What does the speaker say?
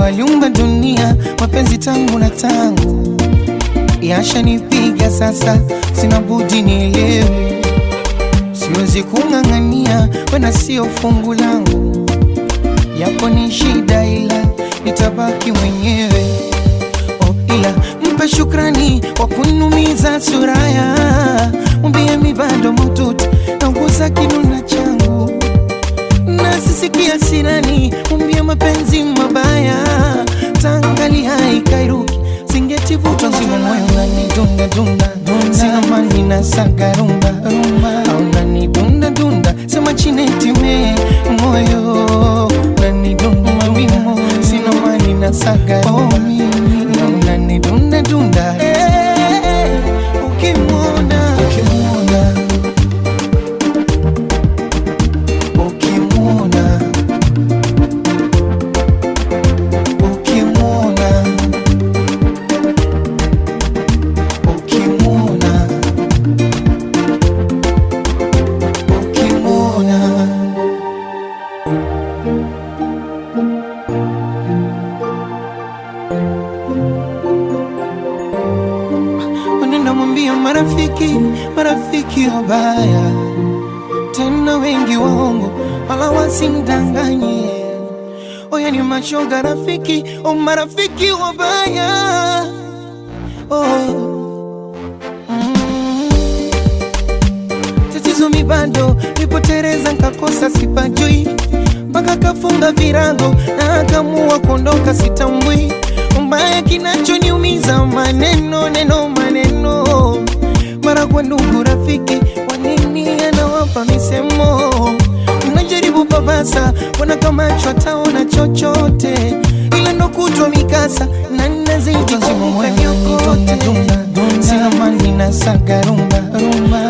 aliumba dunia, mapenzi tangu na tangu yashanipiga sasa, sina budi nielewe, siwezi kung'ang'ania, wena sio fungu langu, yapo ni shida, ila nitabaki mwenyewe. Oh, ila mpe shukrani kwa kunumiza suraya, mwambie mi bado mututi nauguza kinuna changu na sisikia sirani, mwambie mapenzi mabaya tangali haikairuki singetivutwa nzima moyo unanidunda dunda sina mani na saga rumba rumba au unanidunda dunda sema chinetime moyo unanidunda wimo sina mani na saga rumba na unanidunda dunda Eh, ukimwona ukimwona ukimwona ukimwona ukimwona ukimwona Unaenda mwambia marafiki, marafiki wabaya tena wengi waongo, wala wasimdanganye. Oya ni mashoga rafiki, o marafiki wabaya oh. mm. Tatizo mi bado nipotereza, nkakosa sipajui, mpaka kafunga virago na akamua kuondoka, sitambui mbaya kinachoniumiza maneno neno maneno mara kwa ndugu rafiki, wanini anawapa misemo, mnajaribu babasa, wanakamachwa taona chochote, ila ndo kutwa mikasa na nazidi kumbuka nyokote, sina mani na saga rumba rumba